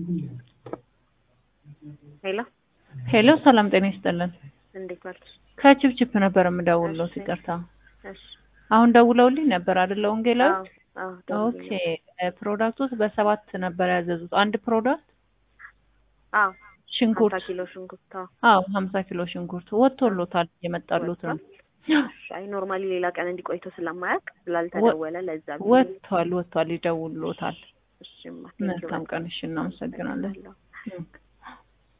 ሄሎ ሄሎ ሰላም ጤና ይስጥልን። እንዴት ዋልሽ? ከችፕችፕ ነበር የምደውልለው። እሺ። ይቅርታ እሺ። አሁን ደውለውልኝ ነበር አይደለ? ወንጌላዊ አዎ አዎ ደውዬ ኦኬ። ነበር። ፕሮዳክቶች በሰባት ነበር ያዘዙት። አንድ ፕሮዳክት አዎ ሽንኩርት፣ ሀምሳ ኪሎ ሽንኩርት አዎ አዎ ሀምሳ ኪሎ ሽንኩርት ወጥቶሎታል። እየመጣሉት ነው። እሺ። አይ ኖርማሊ ሌላ ቀን እንዲቆይቶ ስለማያውቅ ስላልተደወለ ለዛ ብዬ ነው። ወጥቷል፣ ወጥቷል፣ ይደውልሎታል። እሺማ መልካም ቀን። እሺ፣ እናመሰግናለን። አመሰግናለሁ። ኦኬ።